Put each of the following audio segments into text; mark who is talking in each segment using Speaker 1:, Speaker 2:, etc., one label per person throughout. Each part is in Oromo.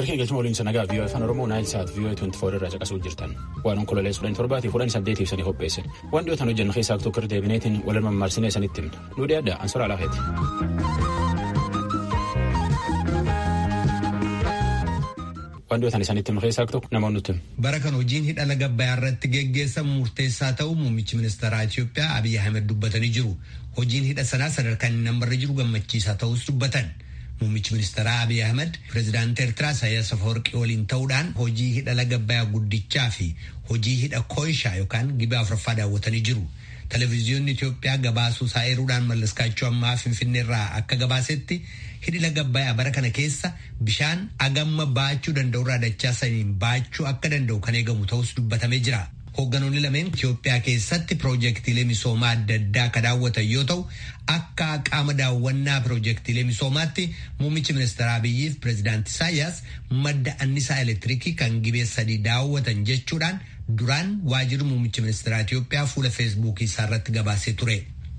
Speaker 1: Galkee galchuma waliin sanagaa viiyoo afaan Oromoo naayil saat viiyoo 24 irraa caqasuu jirtan. Waan onkololee kudhan torbaatii kudhan saddeetiif sanii qopheesse. Waan dhiyootan hojjennu keessaa tokko irra deebineetiin wal mammaarsinee sanitti himna. Nu dhiyaadha ansora alaafeeti. Waan dhiyootan isanitti himna keessaa tokko namoonni nutti hima.
Speaker 2: Bara kan hojiin hidha laga Abbayyaa irratti geggeessamu murteessaa ta'uu muummichi ministeeraa Itoophiyaa Abiyyi Ahmed dubbatanii jiru. Hojiin hidha sanaa sadarkaan inni nambarra jiru gammachiisaa ta'us dubbatan. Muummichi ministeeraa Abiy Ahmed pirezidaantii Eertiraa Isaayyaas Afawarqii waliin ta'uudhaan hojii hidha laga Abbayyaa guddichaa fi hojii hidha Koishaa yookaan gibee afuraffaa daawwatanii jiru. Televezyiyoonni Itoophiyaa gabaasuu isaa eeruudhaan mallaskaachuu ammaa Finfinneerraa akka gabaasetti hidhi laga Abbayyaa bara kana keessa bishaan agamma baachuu danda'urraa dachaa saniin baachuu akka danda'u kan eegamu ta'us dubbatamee jira. Hoogganoonni lameen Itoophiyaa keessatti piroojeektiilee misoomaa adda addaa akka daawwatan yoo ta'u akka qaama daawwannaa piroojeektiilee misoomaatti muummichi ministeeraa Abiyyiif pireezidaantii Isaayyaas madda annisaa elektiriikii kan gibee sadii daawwatan jechuudhaan duraan waajirri muummichi ministeeraa Itoophiyaa fuula feesbuukii isaa irratti gabaasee ture.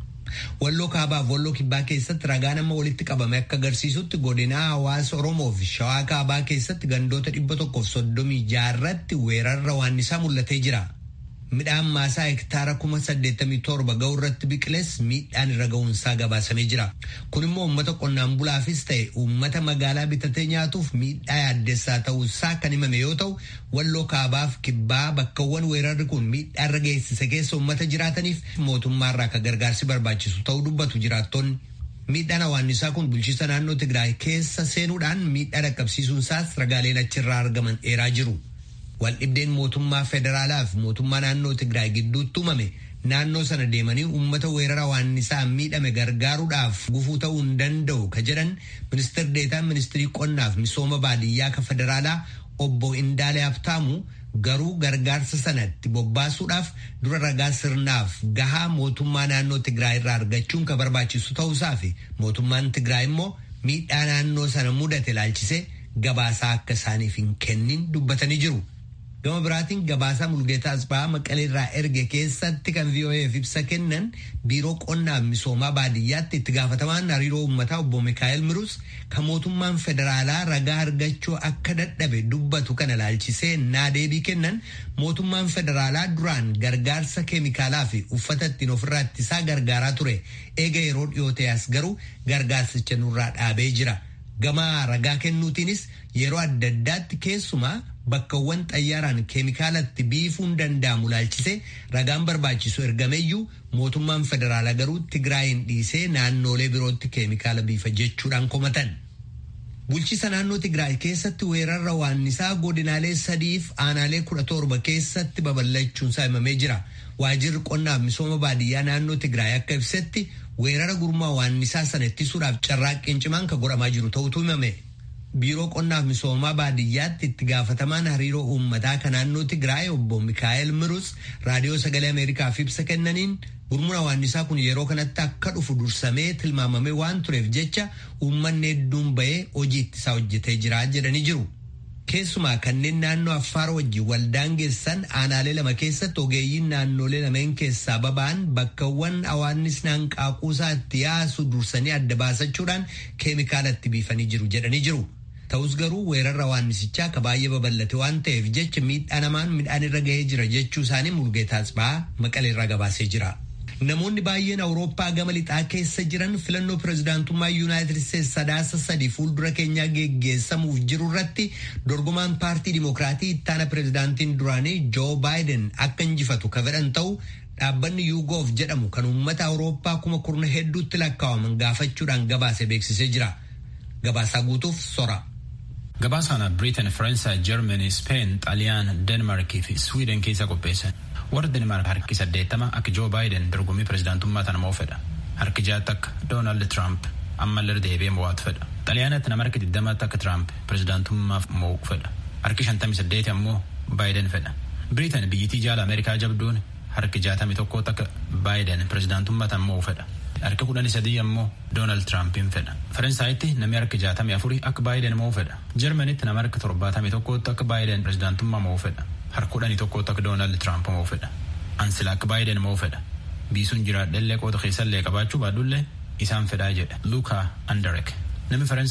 Speaker 2: Walloo kaabaa fi walloo kibbaa keessatti ragaa nama walitti qabame akka agarsiisutti godinaa hawaasa Oromoo fi shawaa kaabaa keessatti gandoota dhibba tokkoof soddomii jaarratti weerarra waannisaa mul'atee jira. Midhaan maasaa hektaara kuma saddeettamii torba ga'u irratti biqiles miidhaan irra ga'uunsaa gabaasamee jira. Kun immoo uummata qonnaan bulaafis ta'e uummata magaalaa bitatee nyaatuuf miidhaa yaaddessaa ta'uusaa kan himame yoo ta'u, walloo kaabaaf kibbaa bakkawwan weerarri kun miidhaa irra geessise keessa uummata jiraataniif mootummaarraa akka gargaarsi barbaachisu ta'uu dubbatu jiraattonni. Miidhaan hawaannisaa kun bulchiisa naannoo Tigraay keessa seenuudhaan miidhaa dhaqqabsiisuunsaas ragaaleen achirraa argaman dheeraa jiru. Waldhibdeen mootummaa federaalaa fi mootummaa naannoo Tigraay gidduutti uumame naannoo sana deemanii uummata weerara hawaannisaa miidhame gargaaruudhaaf gufuu ta'uu hin danda'u ka jedhan ministeer deetaan ministirii qonnaaf misooma baadiyyaa ka federaalaa obbo Indaalee Habtaamu garuu gargaarsa sanatti bobbaasuudhaaf dura ragaa sirnaaf gahaa mootummaa naannoo Tigraay irraa argachuun ka barbaachisu ta'uusaa fi mootummaan Tigraay immoo miidhaa naannoo sana mudate ilaalchisee gabaasaa akka isaaniif hin kennin dubbatanii jiru. Gama biraatiin gabaasaa Mulgeetaa Asbaa Maqalee irraa erge keessatti kan VOA'f ibsa kennan biiroo qonnaaf misoomaa baadiyyaatti itti gaafatamaan hariiroo uummataa obbo Mikaa'el Mirus kan mootummaan federaalaa ragaa argachuu akka dadhabe dubbatu kana ilaalchisee naa deebii kennan mootummaan federaalaa duraan gargaarsa keemikaalaa fi uffata ittiin ofirraa ittisaa gargaaraa ture eega yeroo dhiyootee as garuu gargaarsicha nurraa dhaabee jira. Gama ragaa kennuutiinis yeroo adda addaatti keessumaa bakkawwan xayyaaraan keemikaalatti biifuun danda'amu laalchisee ragaan barbaachisu ergameyyuu mootummaan federaalaa garuu Tigraayin dhiisee naannoolee birootti keemikaala biifa jechuudhaan komatan. Bulchiisa naannoo Tigraay keessatti weerarra waannisaa godinaalee sadiif aanaalee kudha torba keessatti babal'achuunsaa himamee jira. Waajirri qonnaaf misooma baadiyyaa naannoo Tigraay akka ibsetti weerara gurmaa waannisaa sana ittisuudhaaf carraaqqiin cimaan kan godhamaa jiru ta'utu himame. Biiroo qonnaaf misoomaa baadiyyaatti itti gaafatamaan hariiroo uummataa kan naannoo Tigraay obbo Mikaa'el Mirus raadiyoo sagalee Ameerikaaf ibsa kennaniin gurmuna waannisaa kun yeroo kanatti akka dhufu dursamee tilmaamamee waan tureef jecha uummanni hedduun bahee hojii ittisaa hojjetee jira jedhanii jiru. Keessumaa kanneen naannoo Affaar wajjin waldaan geessan aanaalee lama keessatti ogeeyyiin naannolee lameen keessaa baba'an bakkawwan hawaannisni hanqaaquusaa itti yaasu dursanii adda baasachuudhaan keemikaala itti biifanii jiru jedhanii jiru. Ta'us garuu weerarra waannisichaa akka baay'ee babal'ate waan ta'eef jecha miidhaa namaan midhaan irra ga'ee jira jechuu isaanii mulgeetaas ba'aa maqaleerraa gabaasee jira. Namoonni baay'een Awurooppaa gama lixaa keessa jiran filannoo pirezidaantummaa Yuunaayitid Isteetsi sadaasa sadii fuuldura keenyaa geggeessamuuf jiru irratti dorgomaan paartii Dimokiraatii ittaana pirezidaantiin duraanii Joo Baayiden akka injifatu ka fedhan ta'u dhaabbanni Yuugoof jedhamu kan uummata Awurooppaa kuma kurna hedduutti lakkaa'aman gaafachuudhaan gabaase beeksisee jira. Gabaasaa guutuuf sora.
Speaker 1: Gabaasaan Biriitan, Faransaay, Jarmanii, Speen, Xaaliyaan, Denmaarkii fi Swiiden keessa qopheessan. warra Denmaark harki saddeettama akka Joo Baayiden dorgommii pirezidaantummaa tana moo fedha. Harki jaatti akka Doonaald Tiraamp ammallee deebi'ee mo'atu fedha. Xaaliyaanatti nama harki digdamaatti akka Tiraamp pirezidaantummaaf mo'u fedha. Harki shantamii saddeeti ammoo Baayiden fedha. Biriitan biyyittii jaala Ameerikaa jabduun harki jaatamii tokkootti akka Baayiden pirezidaantummaa tana mo'u fedha. Harki kudhanii sadii ammoo Doonaald Tiraampiin fedha. Faransaayiti namni harki jaatamii afurii akka Baayiden mo'u fedha. Jarmanitti nama harki torbaatamii tokkootti akka Baayiden pirezidaantummaa mo'u fedha. Harka kudhanii tokkootti akka Doonaald Tiraamp mo'u fedha. Ansila akka Baayiden mo'u fedha. Biisuun jiraadhellee qoota keessallee qabaachuu baadhullee isaan fedhaa jedha. Luukaa Andarek. Namni Faransaay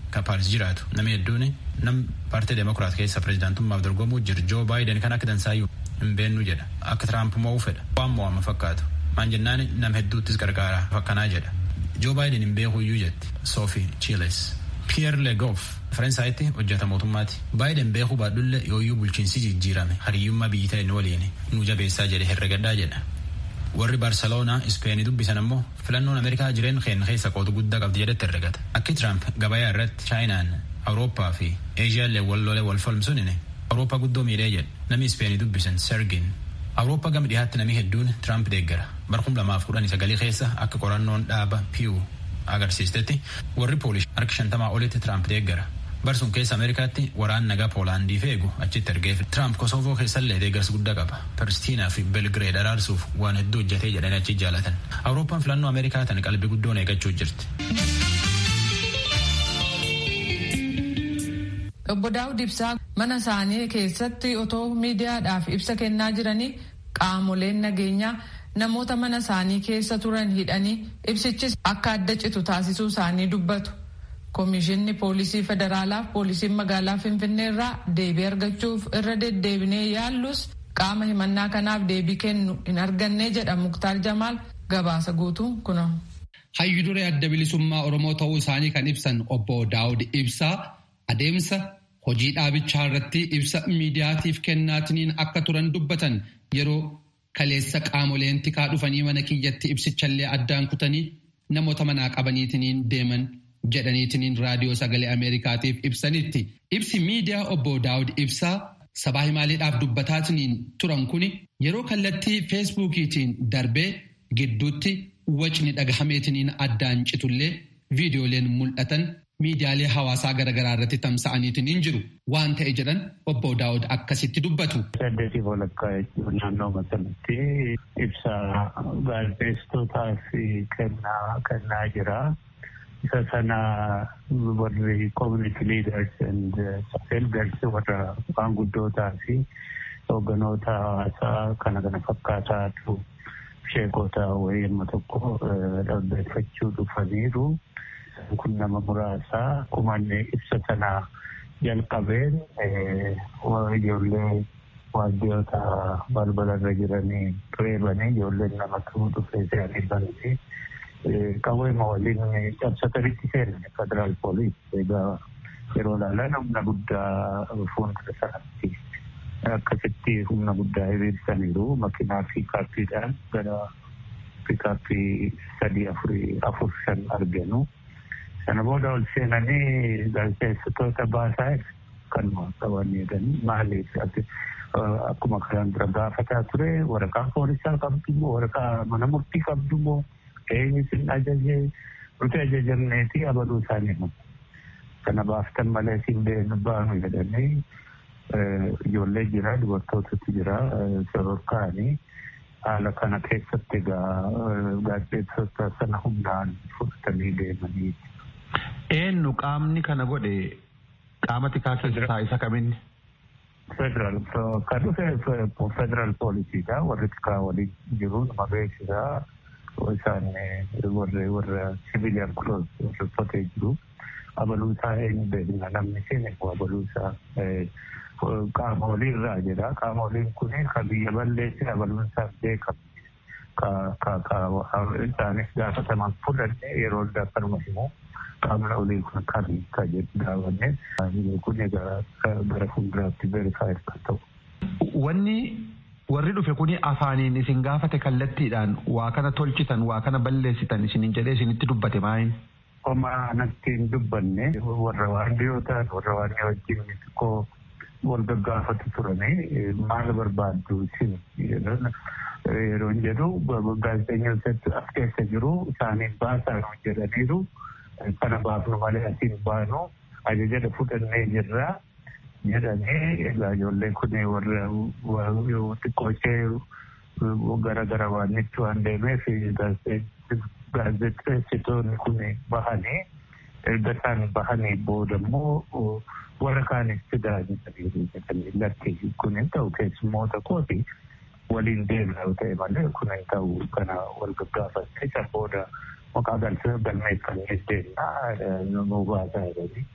Speaker 1: kan paaris jiraatu namni hedduun nam paartii demokiraat keessa pirezidaantummaaf dorgomuu jiru joo baayiden kan akka dansaayyuu hin beennu jedha akka tiraamp mo'uu fedha waan mo'ama fakkaatu maan jennaan nam hedduuttis gargaara fakkanaa jedha joo baayiden hin beekuyyuu jetti soofii chiiles piyeer legoof faransaayatti hojjeta mootummaati baayiden beekuu baadhulle yooyyuu bulchiinsi jijjiirame hariyyummaa biyyi ta'e waliin nu jabeessaa jedhe herregaddaa jedha warri baarseloonaa ispeenii dubbisan ammoo filannoon ameerikaa jireen keenya keessa qooda guddaa qabdi jedhetti herregata akki tiraamp gabayaa irratti chaayinaan awurooppaa fi eeshiyaallee wal lolee wal falmsuunine awurooppaa guddoo miidhee jedhe namni ispeenii dubbisan sergin awurooppaa gama dhiyaatti namni hedduun tiraamp deeggara barkum lamaaf kudhanii sagalii keessa akka qorannoon dhaaba piyu agarsiistetti warri poolish harka shantamaa olitti tiraamp deeggara barsuun keessa ameerikaatti waraan nagaa poolaandii feegu achitti ergeef tiraamp kosoovoo keessallee deeggarsa guddaa qaba palestiinaa fi belgireed araarsuuf waan hedduu hojjetee jedhanii achi jaalatan awurooppaan filannoo ameerikaa tan qalbii guddoon eeggachuu jirti.
Speaker 3: Obbo Daawud Ibsaa mana isaanii keessatti otoo miidiyaadhaaf ibsa kennaa jiranii qaamoleen nageenyaa namoota mana isaanii keessa turan hidhanii ibsichis akka adda citu taasisuu isaanii dubbatu. Komishinni poolisii federaalaaf poolisiin magaalaa Finfinnee irraa deebii argachuuf irra deddeebinee yaallus qaama himannaa kanaaf deebii kennu hin arganne jedha Muktaar Jamaal gabaasa guutuu kuno.
Speaker 4: Hayyu duree adda bilisummaa Oromoo ta'uu isaanii kan ibsan obbo Daawud Ibsaa adeemsa hojii dhaabichaa irratti ibsa miidiyaatiif kennaatiniin akka turan dubbatan yeroo kaleessa qaamoleen tikaa dhufanii mana kiyyatti ibsichallee addaan kutanii namoota manaa qabaniitiniin deeman jedhaniitiniin raadiyoo sagalee ameerikaatiif ibsanitti ibsi miidiyaa obbo daawud ibsaa sabaa himaaleedhaaf dubbataatiniin turan kuni yeroo kallattii feesbuukiitiin darbee gidduutti wacni dhagahameetiniin addaan citullee viidiyooleen mul'atan miidiyaalee hawaasaa garaagaraa irratti tamsa'aniitiniin jiru waan ta'e jedhan obbo daawud akkasitti dubbatu.
Speaker 5: Saddeetii walakkaa jechuun naannoo masalatti ibsa gaazexeessitootaaf kennaa kennaa jira. isa sana warri community leaders and elders warra maanguddootaa fi hoogganoota hawaasaa kana kana fakkaataatu sheekota wayii amma tokko dhaggeeffachuu dhufaniiru. kun nama muraasaa kumanne ibsa sana jalqabeen ijoollee waajjiroota balbalarra jiranii reebanii ijoolleen nama tuu dhufee se'anii banti. Qabeema waliin cabsatanitti seenan federaal poolis egaa yeroo ilaalan humna guddaa fuuldura sanatti akkasitti humna guddaa hiriirsaniiru makiinaa piikaappiidhaan gara piikaappii sadii afurii afur shan arganu. Sana booda ol seenanii gaazexeessitoota baasaa kan qabanii jedhanii maaliif akkuma kanaan dura gaafataa ture waraqaa poolisaa qabdu moo waraqaa mana murtii qabdu moo eenyu sin ajajee nuti ajajamneeti abaluu isaanii himu. Kana baaftan malee sin beenu baanu jedhanii ijoollee jira dubartootatu jira sororkaanii haala kana keessatti egaa gaazexeessitoota sana humnaan fudhatanii deemanii.
Speaker 6: Eenyu qaamni kana godhe qaama tikaa keessaa isa kaminni?
Speaker 5: Federal kan dhufe federal poolisiidha warri tikaa waliin jiru nama beeksisaa isaan warra warra civilian clothes uffatee jiru abaluu isaa eenyu beekna namni seene abaluu isaa qaama olii irraa jedha qaama oliin kun kan biyya balleesse abaluun isaa beekamu ka ka ka isaanis gaafataman fudhanne yeroo akkanuma himu qaamni olii kun kami ka jedhu gaafanne kun egaa gara fuulduraatti verifaayiif kan ta'u.
Speaker 6: Wanni warri dhufe kuni afaaniin isin gaafate kallattiidhaan waa kana tolchitan waa kana balleessitan isinin jedhee isinitti dubbate maayin?
Speaker 5: Homa natti hin dubbanne warra waardiyootaan warra waardiyoo wajjin xiqqoo wal gaggaafatu turanii maal barbaaddu isin yeroo jedhu gaazexeessitoota as keessa jiru isaaniin baasaa jedhaniiru. kana baafnu malee asiin baanu ajaja fudhannee jirra jedhanii egaa ijoolleen kun warra xiqqoo ishee gara gara waannitti waan deemeef gaazexeessitoonni kun bahanii erga isaan bahanii booda immoo warra kaanis fidaa jedhanii lakki kun hin ta'u keessummoota kooti waliin deemna yoo ta'e malee kun hin ta'u kana wal gaggaafatte isa booda maqaa galmeeffannee deemna nu baasaa jedhanii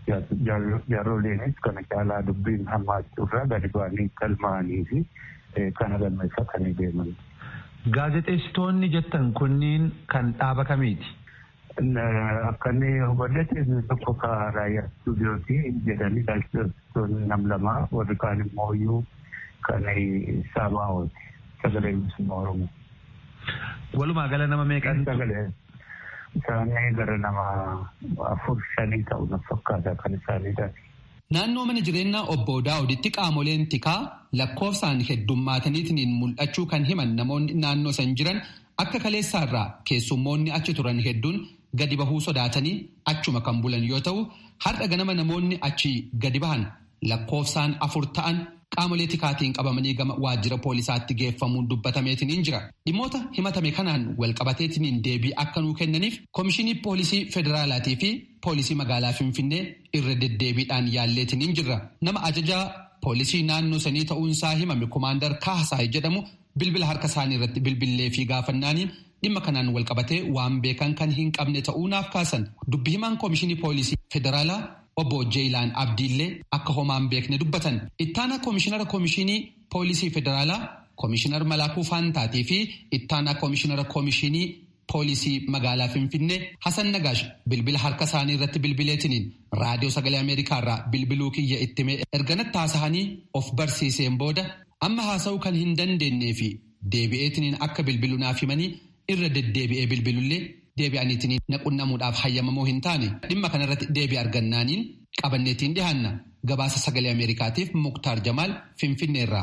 Speaker 5: jaaroleenis kana caalaa dubbiin hammaachuurraa gadi ba'anii galmaa'anii fi kana galmeeffatanii deeman.
Speaker 6: Gaazexeessitoonni jettan kunniin kan dhaaba kamiiti?
Speaker 5: Akka inni hubadhate tokko ka raayyaa istuudiyooti jedhanii gaazexeessitoonni nam lama warri kaan immoo iyyuu kan saabaa'ooti sagalee bilisummaa Oromoo.
Speaker 6: Walumaa gala nama meeqan?
Speaker 5: Sagalee isaanii gara nama afur shanii ta'u na fakkaata kan isaaniidha.
Speaker 4: Naannoo mana jireenyaa obbo Daawuditti qaamoleen tikaa lakkoofsaan heddummaataniitiin mul'achuu kan himan namoonni naannoo san jiran akka kaleessaarraa keessummoonni achi turan hedduun gadi bahuu sodaatanii achuma kan bulan yoo ta'u har'a ganama namoonni achi gadi bahan lakkoofsaan afur ta'an qaamolee tikaatiin qabamanii gama waajjira poolisaatti geeffamuun dubbatameetiin jira. Dhimmoota himatame kanaan walqabateetiin deebii akka nuu kennaniif Komishinii Poolisii Federaalaatii fi Poolisii Magaalaa Finfinnee irra deddeebiidhaan yaalleetiin jirra. Nama ajajaa poolisii naannoo sanii ta'uunsaa himame Komaandar Kaasaay jedhamu bilbila harka isaanii irratti bilbillee fi gaafannaaniin dhimma kanaan walqabatee waan beekan kan hin qabne ta'uu naaf kaasan. Dubbi himaan Komishinii Poolisii Federaalaa obbo Jeeyilaan Abdiillee akka homaan beekne dubbatan. Ittaanaa Komishinara Komishinii Poolisii Federaalaa Komishinar Malaakuu Faantaatii fi Ittaanaa Komishinara Komishinii Poolisii Magaalaa Finfinnee Hasan Nagaash bilbila harka isaanii irratti bilbileetiniin raadiyoo sagalee Ameerikaa irraa bilbiluu kiyya ittime erganatti haasa'anii of barsiiseen booda amma haasa'uu kan hin dandeenyee fi deebi'eetiniin akka bilbilu naaf himanii irra deddeebi'ee bilbilullee deebi'aniitiin naqunnamuudhaaf hayyamamoo hin taane dhimma kanarratti deebii argannaaniin qabanneetiin dhihaanna gabaasa sagalee ameerikaatiif muktaar jamaal finfinneerraa.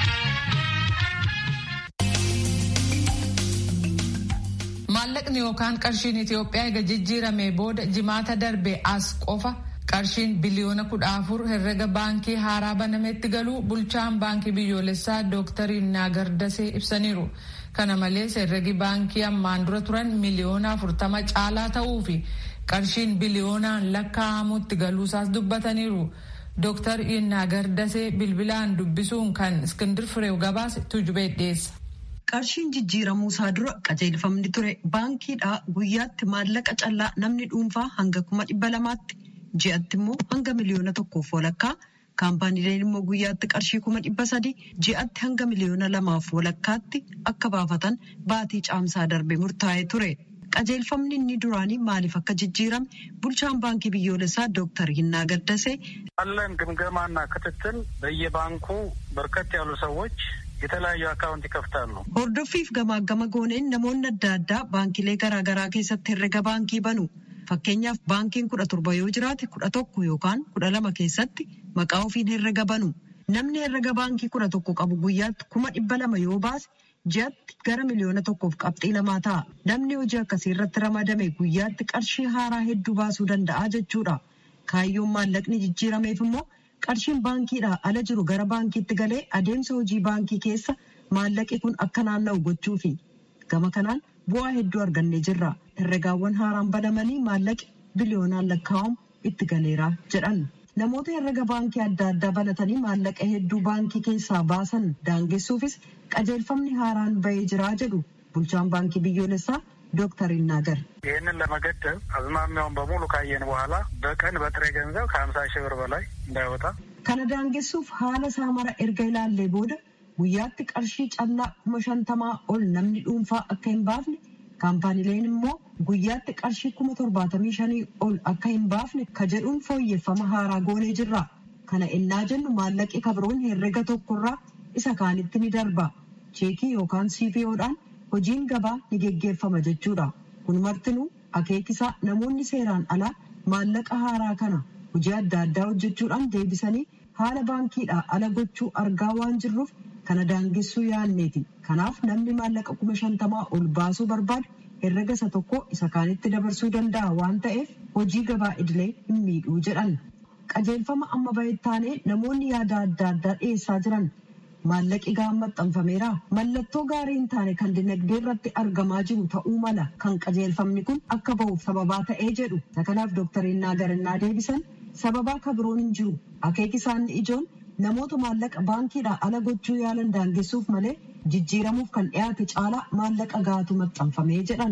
Speaker 3: maallaqni yookaan qarshiin itiyoophiyaa eega jijjiiramee booda jimaata darbe as qofa qarshiin biliyoona kudha afur herrega baankii haaraa banametti galuu bulchaan baankii biyyoolessaa dooktar Innaa Gardasee ibsaniiru. kana malees herregi baankii ammaan dura turan miliyoona afurtama caalaa ta'uu fi qarshiin biliyoonaan lakkaa'amutti galuusaas dubbataniiru. Dooktar Innaa Gardasee bilbilaan dubbisuun kan Iskindir Fireew gabaase tujubee dhiyeessa.
Speaker 7: Qarshiin jijjiiramuu isaa dura qajeelfamni ture baankiidhaa guyyaatti maallaqa callaa namni dhuunfaa hanga kuma dhibba lamaatti ji'atti immoo hanga miliyoona tokkoof walakkaa kaampaaniileen immoo guyyaatti qarshii kuma dhibba sadii ji'atti hanga miliyoona lamaaf walakkaatti akka baafatan baatii caamsaa darbe murtaa'ee ture. qajeelfamni inni duraanii maaliif akka jijjiirame bulchaan baankii biyyoolessaa ዶክተር ይና ገደሴ
Speaker 8: አለን ግምገማና ክትትል በየባንኩ በርከት ያሉ ሰዎች የተለያዩ አካውንት ይከፍታሉ።
Speaker 7: hordoffiif gamaagama gooneen namoonni adda addaa baankilee garaagaraa keessatti herrega baankii banu. Fakkeenyaaf baankiin kudha torba yoo jiraate kudha tokko yookaan kudha lama keessatti maqaa ofiin herrega banu. Namni herrega baankii kudha tokko qabu guyyaatti kuma dhibba lama yoo baase ji'atti gara miliyoona tokkoof qabxii lamaa ta'a. Namni hojii akkasii irratti ramadame guyyaatti qarshii haaraa hedduu baasuu danda'a jechuudha. Kaayyoon maallaqni jijjiirameef immoo qarshiin baankiidhaa ala jiru gara baankiitti galee adeemsa hojii baankii keessa maallaqi kun akka naanna'u gochuufi. Gama kanaan bu'aa hedduu argannee jirra. Herregaawwan haaraan banamanii maallaqi biliyoonaan lakkaa'amu itti galeera jedhan. Namoota herrega baankii adda addaa banatanii maallaqa hedduu baankii keessaa baasan daangessuufis qajeelfamni haaraan bahee jiraa jedhu bulchaan baankii biyyoolessaa ዶክተር ይናገር
Speaker 8: ይህንን ለመገደብ አዝማሚያውን በሙሉ ካየን በኋላ በቀን በጥሬ ገንዘብ ከሀምሳ ሺህ ብር በላይ እንዳይወጣ
Speaker 7: kana daangessuuf haala isaa mara erga ilaallee booda guyyaatti qarshii callaa kuma shantamaa ol namni dhuunfaa akka hin baafne kaampaaniileen immoo guyyaatti qarshii kuma torbaatamii shanii ol akka hin baafne ka jedhuun fooyyeffama haaraa goonee jirra. Kana ennaa jennu maallaqi kabroon herrega tokkorraa isa kaanitti ni darba. Cheekii yookaan CPO'dhaan hojiin gabaa ni geggeeffama jechuudha. Kun martinuu akeekisaa namoonni seeraan alaa maallaqa haaraa kana hojii adda addaa hojjechuudhaan deebisanii haala baankiidhaa ala gochuu argaa waan jirruuf kana daangessuu yaanneeti. Kanaaf namni maallaqa kuma shantamaa ol baasuu barbaadu herrega isa tokko isa kaanitti dabarsuu danda'a waan ta'eef hojii gabaa idilee hin miidhuu jedhan. Qajeelfama amma bahettaanee namoonni yaada adda addaa dhiyeessaa jiran maallaqi ga'aan maxxanfameera. Mallattoo gaarii hin taane kan dinagdee irratti argamaa jiru ta'uu mala kan qajeelfamni kun akka bahuuf sababaa ta'ee jedhu. Kanaaf doktarinnaa garannaa deebisan sababaa kabiroon hin jiru. Akeeki isaanii ijoon namoota maallaqa baankiidhaa ala gochuu yaalan daangessuuf malee jijjiiramuuf kan dhiyaate caalaa maallaqa gaatu maxxanfamee jedhan.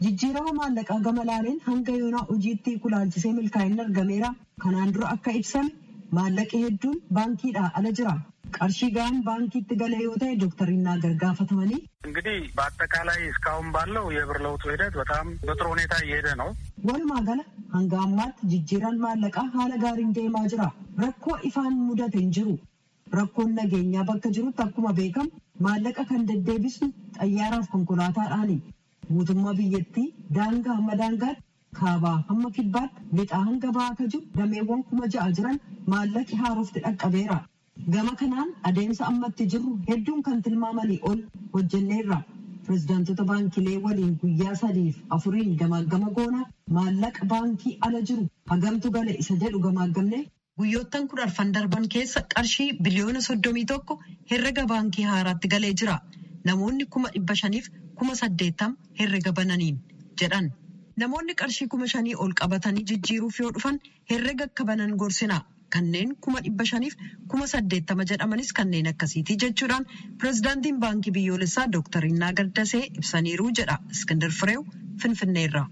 Speaker 7: jijjiirama maallaqaa gama laaleen hanga yoonaa hojiitti kulaalchisee milkaa'inni argameera kanaan dura akka ibsame maallaqi hedduun baankiidhaa ala jira qarshii gahaan baankiitti gale yoo ta'e ዶክተር ይናገር gaafatamanii
Speaker 8: እንግዲህ በአጠቃላይ እስካሁን ባለው የብር ለውጡ ሂደት በጣም በጥሩ ሁኔታ እየሄደ ነው።
Speaker 7: walumaa gala hanga ammaatti jijjiiraan maallaqaa haala gaariin deemaa jira rakkoo ifaan mudate hin jiru rakkoon nageenyaa bakka jirutti akkuma beekamu maallaqa kan deddeebisnu xayyaaraaf konkolaataadhaani mootummaa biyyattii daangaa hamma daangaatti kaabaa hamma kibbaatti lixaa hanga bahaa ka jiru dameewwan kuma ja'a jiran maallaqi haarofti dhaqqabeera. Gama kanaan adeemsa ammatti jirru hedduun kan tilmaamanii ol hojjenneerra. Pireezidaantota baankilee waliin guyyaa sadiif afuriin gamaagama goona maallaqa baankii ala jiru hagamtu gale isa jedhu gamaagamne guyyoottan kudha arfan darban keessa qarshii biliyoona soddomii tokko herrega baankii haaraatti galee jira. Namoonni kuma dhibba shaniif kuma saddeettam herrega bananiin jedhan. Namoonni qarshii kuma shanii ol qabatanii jijjiiruuf yoo dhufan herrega akka banan gorsina. Kanneen kuma dhibba shaniif kuma saddeettama jedhamanis kanneen akkasiiti jechuudhaan pireezidaantiin baankii biyyoolessaa Dooktar Innaa Gaddasee ibsaniiru jedha Iskindar Fireew Finfinneerra.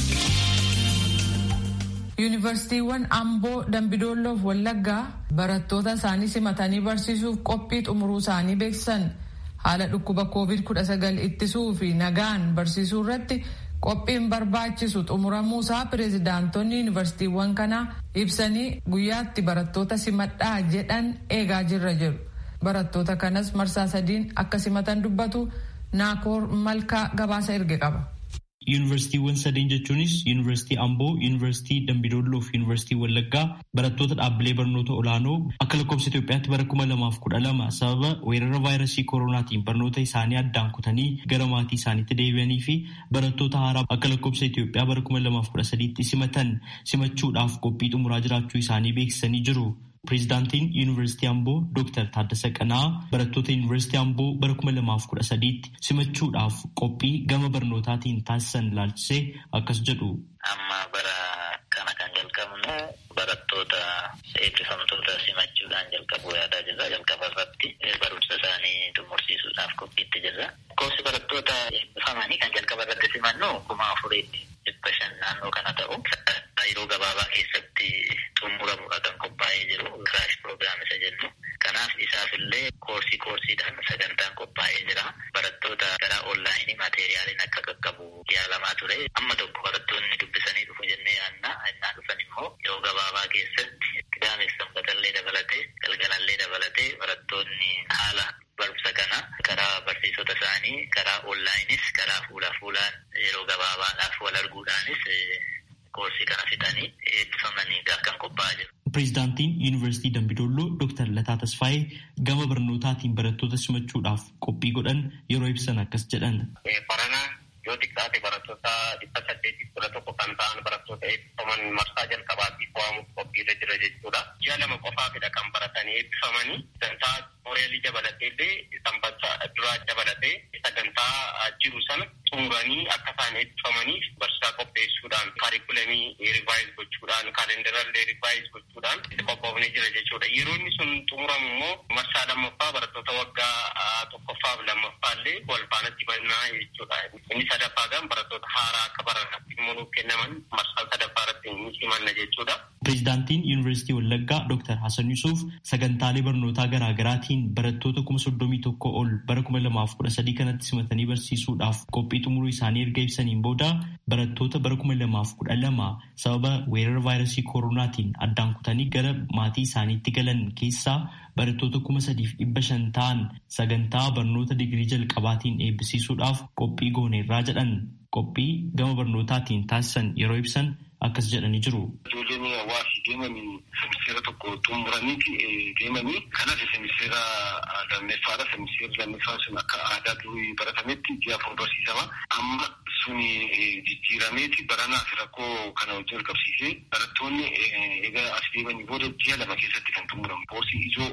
Speaker 3: Yuunivarsiitiiwwan Amboo, Dambidoolloo fi Wallaggaa barattoota isaanii simatanii barsiisuuf qophii xumuruu isaanii beeksisan haala dhukkuba COVID-19 ittisuu fi nagaan barsiisuu irratti qophiin barbaachisu xumuramuu isaa pireezidaantonni yuunivarsiitiiwwan kanaa ibsanii guyyaatti barattoota simadhaa jedhan eegaa jirra jedhu. Barattoota kanas marsaa sadiin akka simatan dubbatu naakoor malkaa gabaasa erge qaba.
Speaker 9: Yuunivarsiitiiwwan sadeen jechuunis Yuunivarsiitii Amboo, Yuunivarsiitii Dambidolloo fi Yuunivarsiitii Wallaggaa barattoota dhaabbilee barnoota olaanoo akka lakkoofsa Itoophiyaatti bara kuma lamaaf kudha lama sababa weerara vaayirasii koronaatiin barnoota isaanii addaan kutanii gara maatii isaaniitti deebi'anii fi barattoota haaraa akka lakkoofsa Itoophiyaa bara kuma lamaaf kudha sadiitti simatan simachuudhaaf qophii xumuraa jiraachuu isaanii beeksisanii jiru. Pireezidaantiin Yuunivarsiitii Amboo Dooktar Taaddasa Qanaa barattoota Yuunivarsiitii Amboo bara kuma lamaaf kudha sadiitti simachuudhaaf qophii gama barnootaatiin taasisan ilaalchisee akkas jedhu.
Speaker 10: Amma bara kana kan jalqabnu barattoota eebbifamtoota simachuudhaan jalqabuu yaadaa jirra. Jalqaba irratti barumsa isaanii xumursiisuudhaaf qophiitti jirra. Lakkoofsi barattoota eebbifamanii kan jalqaba irratti simannu kuma afurii dhibba shan naannoo kana ta'u yeroo gabaabaa keessatti xumuramudha kan qophaa'ee jiru kiraash piroogiraam isa jennu. Kanaaf isaafillee koorsii koorsiidhaan sagantaan qophaa'ee jira. Barattoota gara onlaayinii maateeriyaaliin akka qaqqabu yaalamaa ture. Amma tokko barattoonni dubbisanii dhufu jennee yaadna. Innaa dhufan immoo yeroo gabaabaa keessatti qidaameef sanbatallee dabalatee galgalallee dabalatee barattoonni haala barumsa kana karaa barsiisota isaanii karaa onlaayinis karaa fuula fuulaan yeroo gabaabaadhaaf wal arguudhaanis koorsii kana fixanii eebbifamanii kan qophaa'aa jiru.
Speaker 9: Pireezidaantiin Yuunivarsiitii Dambidolloo Dooktar Lataa Tasfaayee gama barnootaatiin barattoota simachuudhaaf qophii godhan yeroo ibsan akkas jedhan.
Speaker 11: Barana yoo xiqqaate barattoota dhibba saddeetiif kudha tokko kan ta'an barattoota eebbifaman marsaa jalqabaatiif waamuuf qophiirra jira jechuudha. Ji'a lama qofaafidha kan baratanii eebbifamanii sagantaa mooreelii dabalatee illee sanbata duraa dabalatee sagantaa jiru sana xumuranii akka isaan eebbifamaniif barsiisaa qopheessuudhaan kaarikulamii rivaayiz gochuudhaan kaalendarallee rivaayiz gochuudhaan qophoofnee jira jechuudha. Yeroo inni sun xumuramu immoo marsaa lammaffaa barattoota waggaa tokkoffaaf lammaffaallee wal faanatti mannaa jechuudha. Inni sadaffaa gan barattoota haaraa akka baranaatti immoo nuuf kennaman marsaa sadaffaa irratti ni simanna jechuudha.
Speaker 9: Pireezidaantiin Yuunivarsiitii Wallaggaa Dooktar Hasan Yusuuf sagantaalee barnootaa garaa garaatiin barattoota kuma soddomii tokko ol bara kuma lamaaf kudha sadii kanatti simatanii barsiisuudhaaf qophii xumuruu isaanii erga ibsaniin booda barattoota bara kuma lamaaf kudha lama sababa weerara vaayirasii koronaatiin addaan kutanii gara maatii isaaniitti galan keessaa barattoota kuma sadiif dhibba shan ta'an sagantaa barnoota digirii jalqabaatiin eebbisiisuudhaaf qophii gooneerraa jedhan qophii gama barnootaatiin taasisan yeroo ibsan akkas jedhanii jiru.
Speaker 11: Ijoolleen hawaasii deemanii semiseera tokko xumuraniiti deemanii kanas semiseera lammeffaadha. Semiseerri lammeeffaa sun akka aadaa durii baratametti ji'a afur barsiisama. Amma suni jijjiirameeti baranaaf rakkoo kana wajjin qabsiisee barattoonni egaa as deemanii booda ji'a lama keessatti kan xumuramu. Koorsii ijoo koor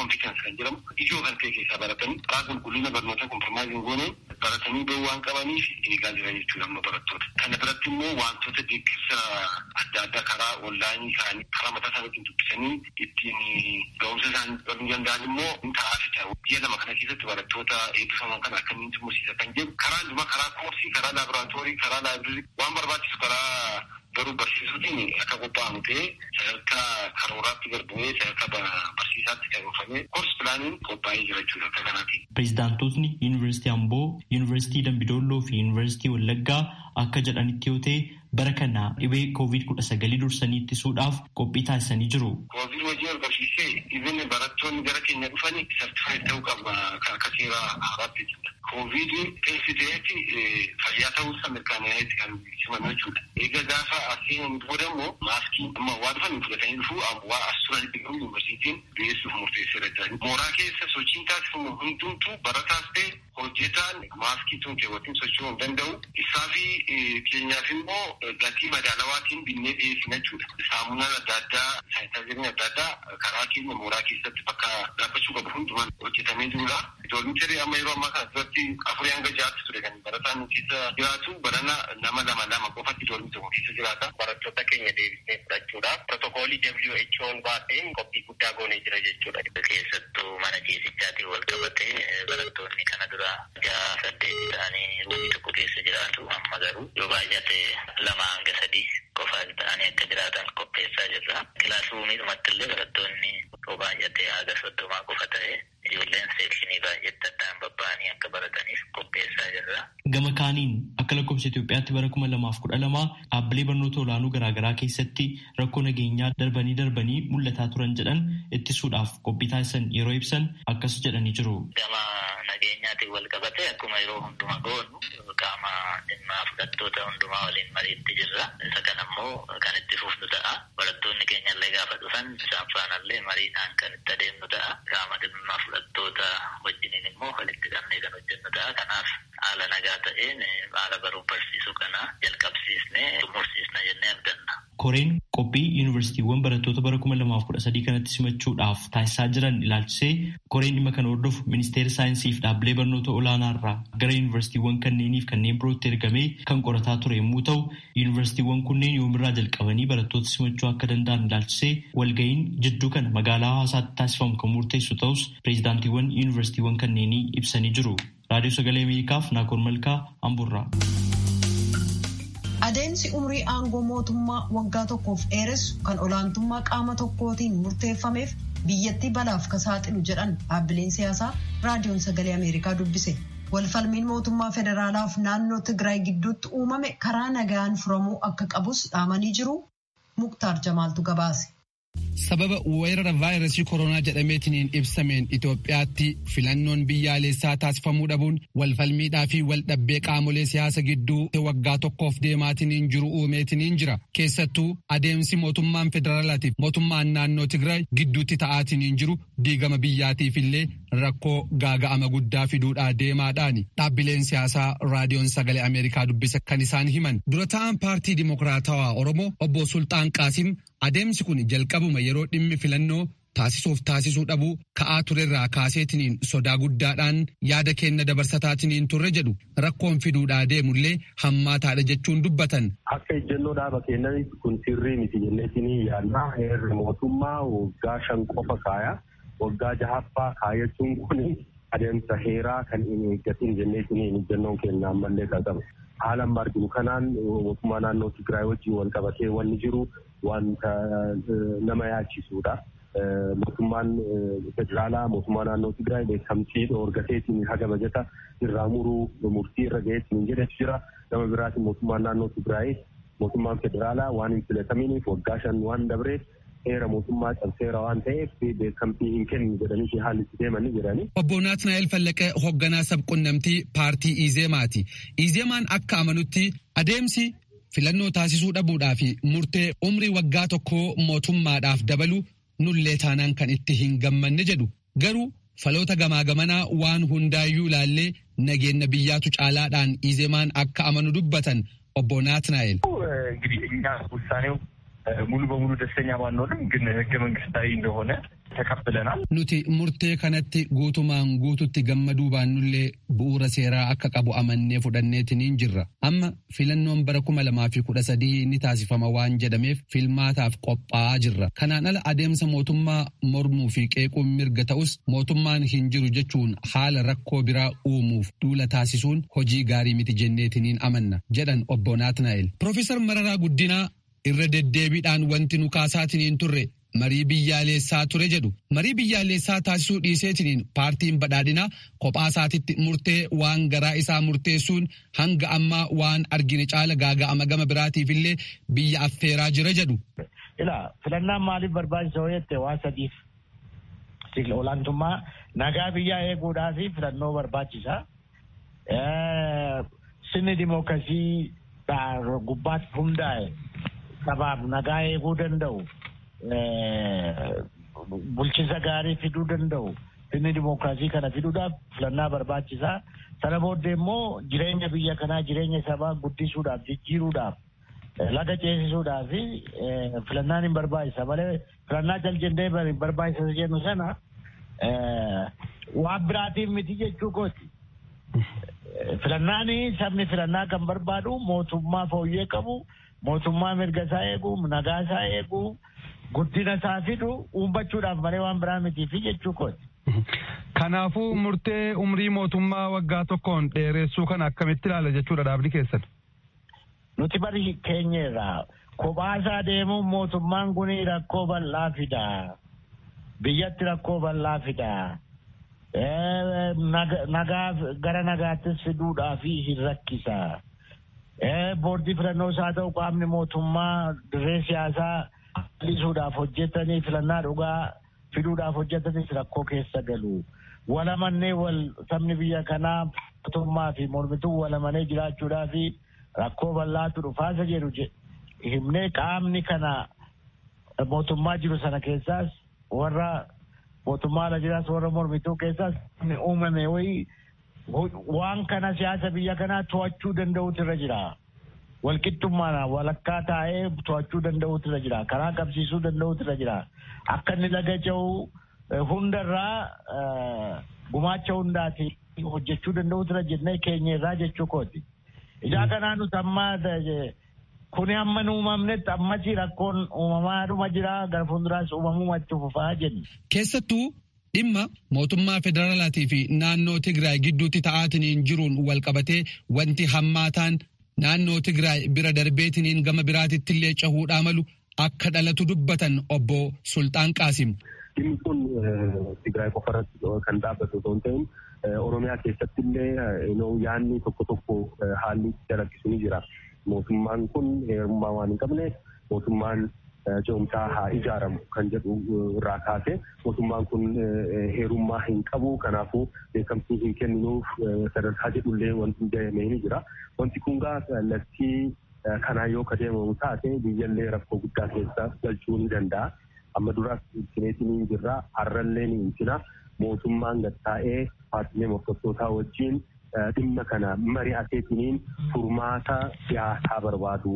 Speaker 11: kompitens kan jedhamu ijoo kan ta'e keessaa baratanii karaa qulqullina barnootaa kompromaayisiin gooneen baratanii bahuu waan qabaniif eegaa jiran jechuudha amma barattoota. Kana biratti immoo wantoota deeggarsa adda addaa karaa onlaayinii isaanii karaa mataa isaaniitiin dubbisanii ittiin ga'umsa isaanii baruu danda'an immoo ni ta'aa fi ta'u. Biyya lama kana keessatti barattoota eebbifaman kana akkamiin xumursiisa kan jedhu karaa hundumaa karaa koorsii karaa laaboraatoorii karaa laabirii waan barbaachisu karaa garuu barsiisuutiin akka qophaa'amu ta'ee sadarkaa karooraatti garbumee sadarkaa barsiisaatti karoorfamee koors pilaaniin qophaa'ee jira jechuudha akka kanaatiin.
Speaker 9: Pireezidaantootni Yuunivarsiitii Amboo, Yuunivarsiitii Dambidolloo fi Yuunivarsiitii Wallaggaa akka jedhanitti yoo ta'e bara kana dhibee koovid kudha sagalii dursanii ittisuudhaaf qophii taasisanii jiru.
Speaker 11: Koovid wajjin wal qabsiisee dhibeen barattoonni gara keenya dhufanii sartifaayit ta'uu qaba akka seera haaraatti jechuudha. Koovid teessiteetti fayyaa ta'uusaa mirkaneesseetti kan simannu jechuudha. Egaa gaafa aseen booda immoo maaskii amma waa dhufan fudhatanii dhufuu waa as turanitti garuu yuunivarsiitiin dhiyeessuuf murteesseera jedhani. Mooraa keessa sochiin taasifamu hundumtuu barataas ta'e hojjetaan maaskii tun keewwatiin socho'uu hin danda'u. Isaa fi keenyaaf immoo gatii madaalawaatiin binnee dhiyeessina jechuudha. Saamunaan adda addaa saayintaaziriin adda addaa karaa keenya mooraa keessatti bakka dhaabbachuu qabu hundumaan hojjetamee jirudha. Doolmicharii amma yeroo ammaa kana duratti afurii hanga ja'aatti ture kan barataan keessa jiraatu barana nama lama lama qofatti doolmi tokko keessa jiraata.
Speaker 10: Barattoota keenya deebisnee fudhachuudhaaf pirotookoolii WHO'n baaseen qophii guddaa goonee jira jechuudha. Keessattuu mana ciisichaatiin wal qabatee barattoonni kana dura ja'a saddeet ta'anii ruumii tokko keessa jiraatu amma garuu yoo baay'ate lama hanga sadii qofa ta'anii akka jiraatan qopheessaa jirra. Kilaasruumii dhumatti illee barattoonni yoo baay'ate haga soddomaa qofa ta'e ijoolleen seekshinii baay'eetti addaan babba'anii akka barataniif qopheessaa jirra.
Speaker 9: Gama kaaniin akka lakkoofsa Itoophiyaatti bara kuma lamaaf kudha lama dhaabbilee barnoota olaanoo garaagaraa keessatti rakkoo nageenyaa darbanii darbanii mul'ataa turan jedhan ittisuudhaaf qophii taasisan yeroo ibsan akkas jedhanii jiru.
Speaker 10: Gama nageenyaatiin wal qabate akkuma yeroo hundumaa goonu qaama dhimmaa fudhattoota hundumaa waliin mariitti jirra. Isa kana immoo kan itti fufnu ta'a. Barattoonni keenya illee gaafa dhufan isaan faanallee mariidhaan kan itti adeemnu ta'a. Qaama dhimmaa fudhattoota wajjiniin immoo walitti qabnee kan hojjennu ta'a. Kanaaf haala nagaa ta'een haala baruu barsiisuu kana jalqabsiisnee xumursiisna jennee abdanna.
Speaker 9: Koreen qophii yuunivarsiitiiwwan barattoota bara kuma lamaaf kudha sadii kanatti simachuudhaaf taasisaa jiran ilaalchisee koreen dhimma kana hordofu ministeera saayinsii fi dhaabbilee barnoota olaanaa irraa gara yuunivarsiitiiwwan kanneeniif kanneen birootti ergamee kan qorataa ture yommuu ta'u yuunivarsiitiiwwan kunneen yoomirraa jalqabanii barattoota simachuu akka danda'an ilaalchisee walga'iin jidduu kana magaalaa hawaasaatti taasifamu kan murteessu ta'us pireezidaantiiwwan yuunivarsiitiiwwan kanneenii ibsanii jiru. Raadiyoo Sagalee Ameerikaaf Naakoor Malkaa Amburraa.
Speaker 7: Adeemsi umrii aangoo mootummaa waggaa tokkoof dheeressu kan olaantummaa qaama tokkootiin murteeffameef biyyattii balaaf ka saaxilu jedhan dhaabbileen siyaasaa raadiyoon sagalee Ameerikaa dubbise. Walfalmiin mootummaa federaalaaf naannoo Tigraay gidduutti uumame karaa nagaan furamuu akka qabus dhaamanii jiru. Muktaar Jamaaltu gabaase.
Speaker 4: sababa weerara vaayirasii koronaa jedhameetiin ibsameen Itoophiyaatti filannoon biyyaalessaa taasifamuu dhabuun walfalmiidhaa fi waldhabbee qaamolee siyaasa gidduu waggaa tokkoof deemaatiin jiru uumeetiin jira. Keessattuu adeemsi mootummaan federaalaatiif mootummaan naannoo Tigraay gidduutti ta'aatiin jiru diigama biyyaatiif illee rakkoo gaaga'ama guddaa fiduudhaa deemaadhaani. Dhaabbileen siyaasaa raadiyoon sagalee Ameerikaa dubbisa kan isaan himan. Dura ta'an paartii Dimokiraatawaa Oromoo obbo Sultaan Qaasim adeemsi kun jalqabuma yeroo dhimmi filannoo taasisuuf taasisuu dhabuu ka'aa turerraa kaaseetiniin sodaa guddaadhaan yaada kenna dabarsataatiniin turre jedhu rakkoon fiduudhaa deemullee hammaataadha jechuun dubbatan.
Speaker 5: Akka ejjennoo dhaaba keenyaniif kun sirrii miti jenneetinii yaadnaa heerri mootummaa waggaa shan qofa kaaya waggaa jahaffaa kaayachuun kun adeemsa heeraa kan hin eeggatin jenneetinii ejjennoon keenya ammallee qaba. Haala amma arginu kanaan mootummaa naannoo Tigraay wajjin wal qabatee wanni jiru wanta nama yaachisuudha. Mootummaan federaalaa mootummaa naannoo Tigraay beekamtii dhoorgateetiin haga bajata irraa muruu murtii irra gaheetiin jedhetu jira. Gama biraatiin mootummaan naannoo Tigraay mootummaan federaalaa waan hin filataminiif waggaa shan waan dabreef heera mootummaa cabseera waan ta'eef beekamtii hin kennu jedhanii haalli itti deemanii jiranii.
Speaker 4: Obbo Naatnaa'el Fallaqee hoogganaa sabqunnamtii paartii Izeemaati. Izeemaan akka amanutti adeemsi filannoo taasisuu dhabuudhaa fi murtee umrii waggaa tokkoo mootummaadhaaf dabalu nullee taanaan kan itti hin gammanne jedhu. Garuu faloota gamaa gamanaa waan hundaayyuu ilaallee nageenya biyyaatu caalaadhaan Izeemaan akka amanu dubbatan obbo Naatnaa'el.
Speaker 12: እንግዲህ እኛ ውሳኔው ሙሉ በሙሉ ደስተኛ ባንሆንም ግን ህገ መንግስታዊ እንደሆነ ተቀብለናል።
Speaker 4: nuti murtee kanatti guutumaan guututti gammaduu baannullee bu'uura seeraa akka qabu amannee fudhanneetiniin jirra amma filannoon bara kuma lamaa fi kudha sadii ni taasifama waan jedhameef filmaataaf qophaa'aa jirra kanaan ala adeemsa mootummaa mormuu fi qeequun mirga ta'us mootummaan hin jiru jechuun haala rakkoo biraa uumuuf duula taasisuun hojii gaarii miti jenneetiniin amanna jedhan obbo Naatnaa'el. Profeesar Mararaa Guddinaa irra deddeebiidhaan wanti nu kaasaatiniin turre marii biyyaalessaa ture jedhu marii biyyaalessaa taasisuu dhiiseetiniin paartiin badhaadhinaa kophaa isaatitti murtee waan garaa isaa murteessuun hanga ammaa waan argine caala gaaga'ama gama biraatiif illee biyya affeeraa jira jedhu.
Speaker 13: Ila filannaan maaliif barbaachisa jette waa sadiif olaantummaa nagaa biyyaa eeguudhaa fi filannoo barbaachisa. Sirni dimookiraasii gubbaatti hundaa'e sabaaf nagaa eeguu danda'u. bulchisa gaarii fiduu danda'u inni dimookiraasii kana fiduudhaaf filannaa barbaachisaa sana booddee immoo jireenya biyya kanaa jireenya sabaa guddisuudhaaf jijjiiruudhaaf laga ceesisuudhaaf filannaan hin barbaachisa malee filannaa jaljendee barbaachisa jennu sana waan biraatiif miti jechuu kooti. Filannaan sabni filannaa kan barbaadu mootummaa fooyyee qabu mootummaa mirga isaa eegu nagaa isaa eegu guddina isaa fidu uummachuudhaaf malee waan biraa mitii fi jechuu kooti.
Speaker 6: Kanaafuu murtee umrii mootummaa waggaa tokkoon dheeressuu kana akkamitti ilaala jechuudha dhaabni keessan.
Speaker 13: Nuti bari keenyerraa kophaasaa deemuun mootummaan kun rakkoo bal'aa fida. Biyyatti rakkoo bal'aa fida. Nagaa gara nagaattis fiduudhaaf hin rakkisa. Boordii filannoos haa ta'u qaamni mootummaa dirree siyaasaa lisuudhaaf hojjetanii filannaa dhugaa fiduudhaaf hojjetanis rakkoo keessa galu. Walamannee wal sabni biyya kanaa mootummaa fi mormituu walamanee jiraachuudhaa fi rakkoo bal'aatu dhufaasa jedhu himnee qaamni kana mootummaa jiru sana keessaas warra mootummaa ala jiraas warra mormituu keessaas uumame wayii waan kana siyaasa biyya kanaa to'achuu danda'utu irra jira. walqixxummaadhaan walakkaa taa'ee to'achuu danda'utu irra jira. Karaa qabsiisuu danda'utu irra jira. Akka inni laga ce'u hundarraa gumaacha hundaati hojjechuu danda'utu irra jennee keenya irraa jechuu kooti. Ijaa kanaa nuti amma kuni amma nu uumamnetti ammasii rakkoon uumamaadhuma jira gara fuulduraas uumamuu itti fufaa jenna.
Speaker 4: Keessattuu dhimma mootummaa federaalaatii fi naannoo Tigraay gidduutti ta'aatiniin jiruun wal qabatee wanti hammaataan naannoo Tigraay bira darbeetiniin gama biraatitti illee cahuudhaa malu akka dhalatu dubbatan obbo Sultaan Qaasim.
Speaker 11: Dhimmi kun Tigraay qofarratti kan dhaabbatu osoo hin ta'in Oromiyaa keessatti illee yaadni tokko tokko haalli dalaggisu ni jira. Mootummaan kun heerummaa waan hin qabne mootummaan ce'umsaa haa ijaaramu kan jedhu irraa kaase mootummaan kun heerummaa hin qabu kanaafuu beekamtii hin kenninuuf sadarkaa jedhullee wanti ijaaramee ni jira. Wanti kun gaa kallattii kanaa yoo kadeemamu taate biyyallee rakkoo guddaa keessa galchuu ni danda'a. Amma duraas intineetiin hin jirra har'allee ni intina mootummaan gattaa'ee paartilee morkattootaa wajjin dhimma kana mari'ateetiniin furmaata siyaasaa barbaadu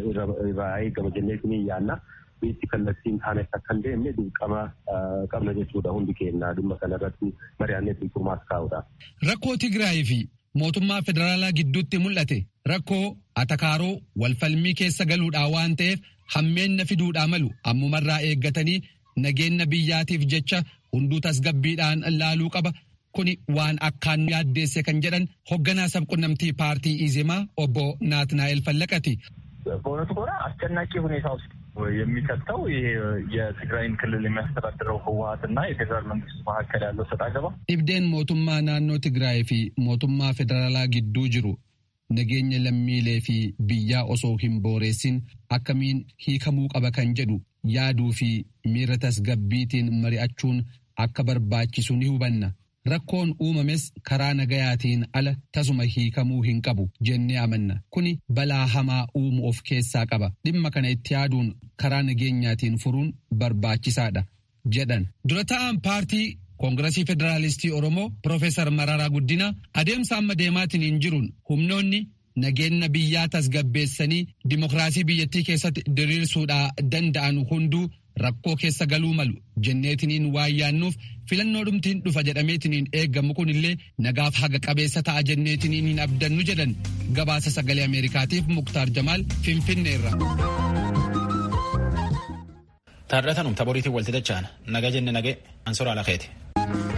Speaker 11: irraa eegama jenneetiniin yaanna. biitti kallattiin taanes akka hin deemne dirqama qabna jechuudha hundi keenya dhimma kanarratti mari'anneetiin furmaata kaa'udha.
Speaker 4: Rakkoo Tigraay fi mootummaa federaalaa gidduutti mul'ate rakkoo atakaaroo walfalmii keessa galuudhaa waan ta'eef hammeenna fiduudhaa malu ammumarraa eeggatanii nageenya biyyaatiif jecha hunduu tasgabbiidhaan laaluu qaba. Kuni waan akkaan yaaddeesse kan jedhan hoogganaa sabqunnamtii paartii ኢዜማ ኦቦ ናትናኤል ፈለቀቲ
Speaker 12: በእውነቱ ከሆነ አስጨናቂ ሁኔታ ውስጥ የሚከተው ይሄ የትግራይን ክልል የሚያስተዳድረው ህወሀትና የፌዴራል መንግስቱ መካከል ያለው ሰጥ አገባ
Speaker 4: dhibdeen mootummaa naannoo Tigraay fi mootummaa federaalaa gidduu jiru nageenya lammiilee fi biyyaa osoo hin booreessin akkamiin hiikamuu qaba kan jedhu yaaduu fi miira tasgabbiitiin mari'achuun akka barbaachisu ni hubanna. Rakkoon uumames karaa nagayaatiin ala tasuma hiikamuu hin qabu jennee amanna. Kuni balaa hamaa uumuu of keessaa qaba. Dhimma kana itti yaaduun karaa nageenyaatiin furuun barbaachisaadha jedhan. Dura ta'aan paartii Koongiresii Federaalistii Oromoo Profeesar Mararaa Guddinaa adeemsa amma deemaatiin hin jiruun humnoonni nageenya biyyaa tasgabbeessanii dimokiraasii biyyattii keessatti diriirsuudhaa danda'an hunduu rakkoo keessa galuu malu jenneetiniin waan yaannuuf filannoo dhumtiin dhufa jedhameetiniin eeggamu kunillee nagaaf haga qabeessa ta'a jenneetiniin hin abdannu jedhan gabaasa sagalee ameerikaatiif muktaar jamaal finfinneerra.
Speaker 1: Taardatanum taboriitiin walti dacha'an naga jenne nage ansora alakeeti.